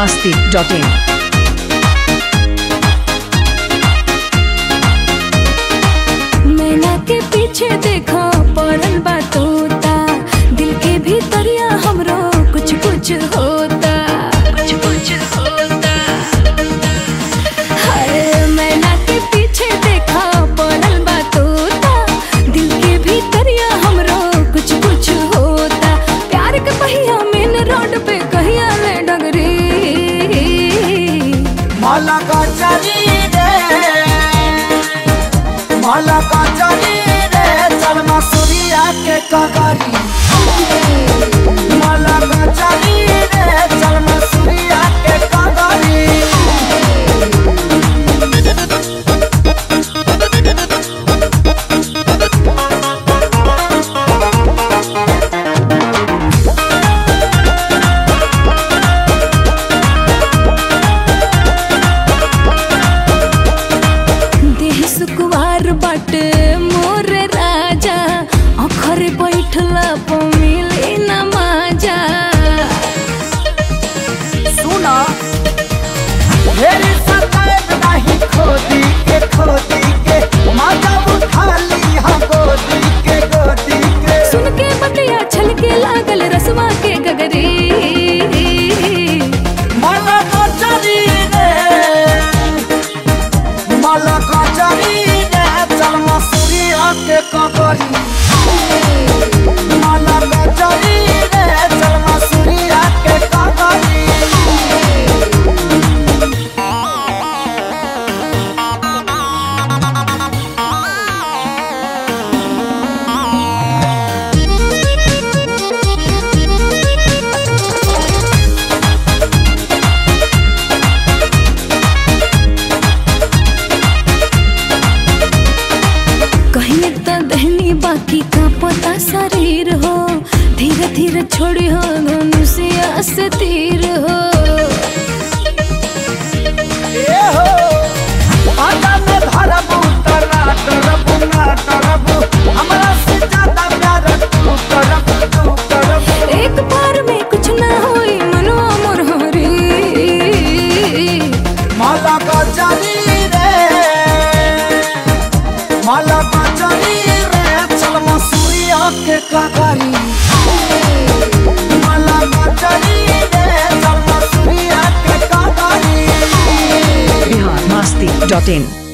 masti.in. मैना के पीछे देखो पड़ल बा तोता दिल के भीतरिया हमरो कुछ कुछ होता कुछ कुछ होता हाय मैना के पीछे देखो पड़ल बा तोता दिल के भीतरिया हमरो कुछ कुछ होता प्यार के पहिया मेन रोड पे कहिया ले डगरी माला का चली रे माला का चली रे चल मसूरिया के कगरी माला का चली रे चल मसूरिया के कगरी देह सुकुवार बाटे मोर राजा अखर बैठला प मिले न माजा सुना मेरी सताएब नहीं खोदी के खोदी के माता उठा ली हाँ गोदी के गोदी के सुन के बतिया छलके लागल रसवा के गगरी माला का चली रे माला का चली रे चल मसूरिया के कगरी माला का चली रे चल मसूरिया के कगरी कहीं तो दहनी बाकी का पता शरीर हो धीरे धीरे छोड़ी हो धनुषिया से तीर हो ए हो आजा में धरबू तरा तरबू ना तरबू हमरा से ज्यादा प्यार तू करबू तू करबू एक बार में कुछ ना होई मनवा मोर हरी माला का चली रे माला का चली रे चल मसूरिया के कगरी माला का चली रे चल मसूरिया के कगरी Bihar masti.in.